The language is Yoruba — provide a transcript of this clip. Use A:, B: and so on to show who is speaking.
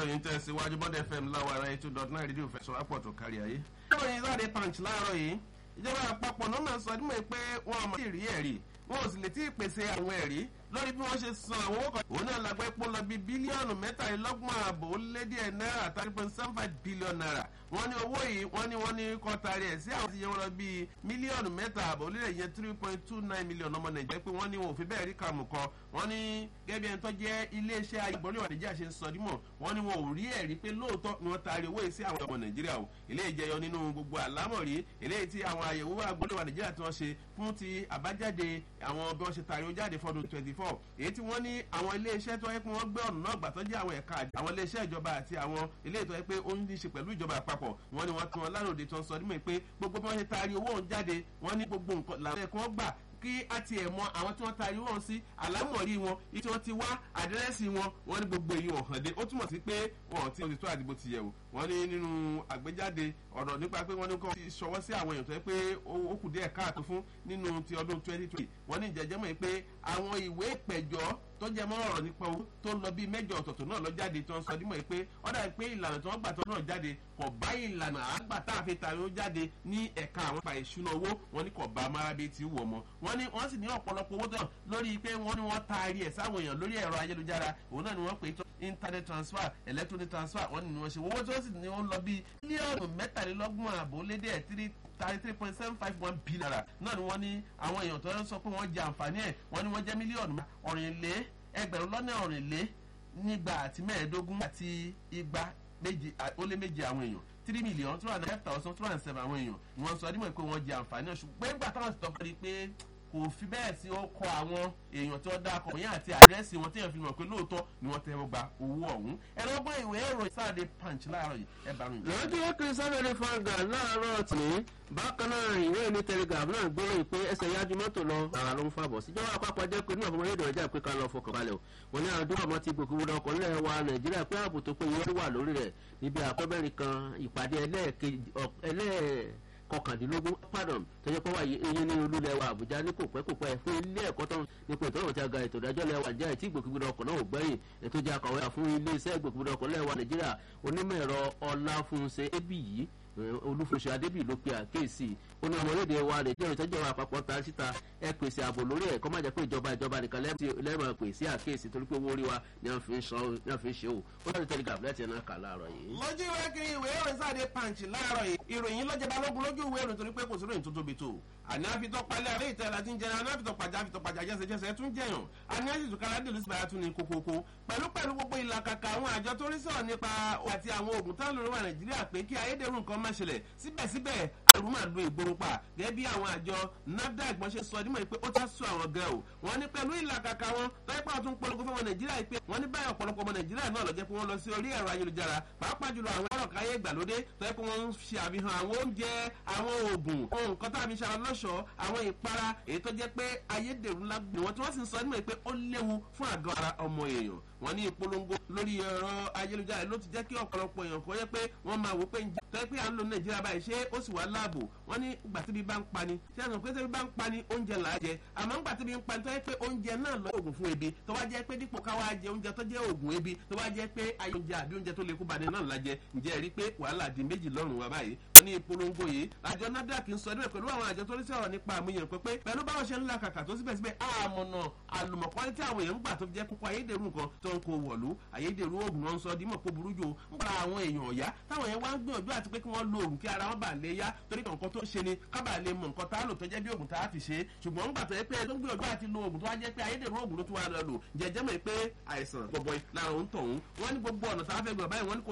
A: ìròyìn tẹ̀síwájú bọ́dẹ̀ fm láwa ara eight two dot nine rédíò fẹsọ̀ apọ̀ tó kárí ayé. ìròyìn sáré punch láàárọ̀ yìí ìjọba àpapọ̀ náà máa sọ ọdún mọ́ pé wọn àmọ́ sí rí ẹ̀rí wọn ò sì lè tí ì pèsè àwọn ẹ̀rí lórí bí wọ́n ṣe san àwọn owó kan. òun náà la gbẹ́ pọ́n lọ bí bílíọ̀nù mẹ́tàlélọ́gbọ̀n ààbò ó lé díẹ̀ náírà thirty point seven five billion naira. wọ́n ní owó yìí wọ́n ní wọ́n ní kọ́ tari ẹ̀ sí àwọn ti yẹ wọn lọ bí mílíọ̀nù mẹ́ta ààbò ó lé yẹn three point two nine million ọmọ nàìjíríà pé wọ́n ní wọn ò fi bẹ́ẹ̀ rí kàmù kọ. wọ́n ní gẹ́gẹ́ ẹni tó jẹ́ iléeṣẹ́ ayégbọ́nlé wà nàìjíríà ṣe ń sọ dímọ̀ wọ́n ní wọn ò rí ẹ̀rí pé lóòótọ́ ni wọ́n tari owó yìí sí àwọn ọmọ nàìjíríà o eléyìí jẹyọ nínú gbogbo àlámọ̀rí eléyìí tí àwọn àyẹ̀wò àgbọ̀nlé wà nàìjíríà tí wọ́n ṣe fún ti àbájáde àwọn bí wọ́n ṣe tari ó jáde fọ́dún twenty four èyí tí wọ́n ní àwọn iléeṣẹ́ tó yẹ pé wọ́n gbé ọ̀nà náà gbà tó jẹ́ àwọn ẹ̀ka àwọn iléeṣẹ́ ìjọba àti àwọn ilé ìtọ́ yẹ pé ó ń ní ṣe pẹ̀lú ìjọba àpapọ̀ wọ́n ní wọ́n tún wọn láròde tó ń sọ nímọ̀ pé gbogbo bí wọ́n ṣe taari owó òun jáde wọ́n ní gbogbo nǹkan làwọn ẹ̀kọ́ gbà kí a tiẹ̀ mọ àwọn tí wọ́n taari wọn sí àlámọ̀rí wọn tí wọ́n ti wá àdírẹ́sì wọn wọ́n ní gbogbo èyí hàn dé ó túmọ̀ sí pé wọn ti ti tó àdìbò ti yẹ̀ wò wọ́n ní nínú àgbéjáde ọ̀rọ̀ nípa pé wọ́n ní kọ́ ti ṣọwọ́ sí àwọn èèyàn tó yẹ pé ó kù díẹ̀ káàtó fún nínú ti ọdún twenty twenty wọ́n ní ìjẹ́jẹ́ mọ̀ pé àwọn ìwé ìpẹ̀jọ́ tó jẹ mọ́ ọ̀rọ̀ nípa owó tó ń lọ bíi mẹ́jọ ọ̀tọ̀ọ̀tọ̀ náà lọ jáde tó ń sọ dímọ̀ pé ọ̀dà pé ìlànà tó ń gbà tó náà jáde kò bá ìlànà àgbà tá a fi tàbí ó jáde ní ẹ̀ka àwọn pa ìṣúná owó wọn ní kò bá amárábí ti wù ọmọ wọn ní wọn sì ní ọ̀pọ̀lọpọ̀ owó tó lórí pé wọ́n ní wọ́n taari ẹ̀ sáwọn èèyàn lórí ẹ̀rọ ayélujára òun náà ni wọ́n pè é tó internet transfer electronic transfer wọ́n ní wọ́n ṣe owó tó sì ní wọ́n lọ bíi mílíọ̀nù mẹ́tàlélọ́gbọ̀n àbò lédè ẹ̀ tírí thirty three point seven five one billion naira náà ni wọ́n ní àwọn èèyàn tó ń sọ pé wọ́n jẹ àǹfààní ẹ̀ wọ́n ní wọ́n jẹ́ mílíọ̀nù ọ̀rìnlé ẹgbẹ̀rún lọ́nà ọ̀rìnlé nígbà àti mẹ́ẹ̀ẹ́dógún àti igba méjì ó lé méjì àwọn èèyàn three million two hundred thousand two hundred seven àwọn èèyàn ni wọ́n sọ nímọ̀ pé wọ́n jẹ àǹfààní ẹ̀ ṣùgbọ́n ìgbà táwọn ti tọ́kọ́ rí i pé kò fi bẹ́ẹ̀ sí ó kọ àwọn èèyàn tó dá akọ̀ yẹn àti àdírẹ́sì wọn téèyàn fi mọ̀ pé lóòótọ́ ni wọ́n tẹ́wọ́ gba owó ọ̀hún ẹ̀rọ ọgbọ́n ìwé ẹ̀rọ sáàdé punch láàárọ̀ yìí ẹ̀ bá rìn.
B: lọ́jọ́ kìrìsìtẹ́nì fanga láàárọ̀ tì ní bákan náà ìwé ní telegraph náà gbọ́rọ̀ pé ẹsẹ̀ yájú mọ́tò lọ ara ló ń fàbọ̀ síjọba àpapọ̀ jẹ́ pé nínú ọ̀fọ̀mọ́ rédíò ọjà pé ká lọ fọkàn balẹ̀ o wọn ní àwọn dúró ti gbòkú wúdọ̀ ọkọ̀ nílẹ̀ wa nàìjíríà pé ààbò tó péye wà lórí rẹ̀ níbi àkọ́bẹ̀rẹ̀ kan ìpàdé ẹlẹ́ẹ̀ kọkàndínlógún pardon tọjọ pé wà eyín ní olúlẹ̀ wa àbújá ní kò pẹ́ kò pẹ́ fún ilé ẹ̀kọ́ tó nípa ìtọ́nà tí a ga ètò ìdájọ́ lẹ́wà jẹ́ ètí ìgbòkúgbòdò ọkọ̀ náà ò gbẹ́yìn ètò ìjà akọ̀wé fún ilé iṣẹ́ ìgbòkúgbòdò ọkọ̀ lẹ́wà nàìjíríà onímọ̀ ẹ̀rọ ọláfúnṣe ébì yìí olúfúnṣe adébí ló pe àkéèsì ó ní ọmọlédè wa rè jẹ́ ìtọ́jú àwọn àpapọ̀ ta síta ẹ pèsè ààbò lórí ẹ̀ kọ́ má jẹ́ pé ìjọba ìjọba nìkan lẹ́mọ̀ pè sí àkéèsì torí pé owó orí wa ni wọ́n fi ń ṣe o ó dájú telegraph láti ẹ̀ náà kà láàárọ̀ yìí.
A: lójú ìwé kiri ìwé ìròyìn sáde punch láàárọ̀ yìí ìròyìn lọ́jọ́ balógun lójú ìwé ìròyìn torí pé kò sí ìròyìn tó tóbi tó àní àfitọ́ palẹ̀ àlẹ́ ìtẹ́ la ti ń jẹun àní àfitọ́ pàjá àfitọ́ pàjá jẹ́sẹ̀jẹ́sẹ̀ tún jẹyàn àní àfitọ́ kára dèlú sí bàyà tún ní kókókó pẹ̀lú pẹ̀lú gbogbo ìlàkàkà àwọn àjọ tó rí sọ̀rọ̀ nípa àti àwọn oògùn tá lórí wa nàìjíríà pé kí ayédèrú nǹkan má ṣẹlẹ̀ síbẹ̀síbẹ̀ àrùn máa lo ìgboro pa gẹ́gẹ́ bí àwọn àjọ nafdac wọ́n ṣe sọ nímọ̀ pé ó ti sún àwọn gan o wọ́n ní pẹ̀lú ìlàkàkà wọn lọ́yẹ́pẹ́ àtún polongo fún ọmọ nàìjíríà pé wọ́n ní báyọ̀ ọ̀pọ̀lọpọ̀ ọmọ nàìjíríà náà lọ́jẹ́ pé wọ́n lọ sí orí ẹ̀rọ ayélujára pàápàá jùlọ àwọn ẹ̀rọ káyé ìgbàlódé tọ́yẹ́ pé wọ́n ń ṣe àfihàn àwọn oúnjẹ àwọn oògùn ohun nǹkan tá a fi ṣara lọ́ṣọ̀ọ́ àwọn ìpara èyí tó jẹ́ pé ayédèrú ńlá gbé wọn tí wọ́n sì ń sọ nímọ̀ pé ó léwu fún àgọ́ ara ọmọ èèyàn wọ́n ní ìpolongo lórí ẹ̀rọ ayélujára ló ti jẹ́ kí ọ̀pọ̀lọpọ̀ èèyàn kọ́ yẹ pé wọ́n máa wò pé ń jẹ́ tọ́ pé à ń lo nàìjíríà báyìí ṣé ó sì wá láàbò wọ́n ní ìgbà tí bí bá ń pani ṣé àná pé tí bá ń pani oúnjẹ là á jẹ àmọ́ ńgbà tí bí ń pani tó yẹ pé oúnjẹ náà lọ oògùn fún ebi tó wá jẹ́ pé dípò káwá jẹ oúnjẹ tó jẹ́ oògùn ebi tó wá jẹ́ pé ayé oúnjẹ àbí oúnjẹ tó lè kú bani náà la jẹ ǹjẹ́ rí pé wàhálà di méjì lọ́rùn wa báyìí wọ́n ní ìpolongo yìí àjọ nafdac ń sọ ẹdínwó pẹ̀lú àwọn àjọ tó ní sọ̀rọ̀ nípa àmúyàn pé pẹ̀lú báwọn ṣe ń la kàkà tó síbẹ̀síbẹ̀ àmọ̀nà àlùmọ̀kọ́ni tí àwọn èèyàn ń gbà tó jẹ́ kókó ayédèrú nǹkan tó ń kó wọ̀lú ayédèrú oògùn wọn sọ dímọ̀ kó burú jù ń gba àwọn èèyàn ọ̀yá táwọn yẹn wá ń gbìyànjú àti pé kí wọ́n lo oògùn kí ara wọn bà lè yá torí kan nǹkan tó ń ṣe ni kábà lè mọ nǹkan tá a lò tó jẹ́ bí oògùn tá a fi ṣe ṣùgbọ́n ń gbà tó yẹ pé tó ń gbìyànjú àti lo oògùn tó wá jẹ́ pé ayédèrú oògùn ló tún wá lọ lò jẹjẹ́ mọ̀ pé àìsàn gbọ̀bọ̀ làwọn ń tọ̀hún wọ́n ní gbogbo ọ̀nà tá a fẹ́ gbọ̀ báyìí wọ́n ní kò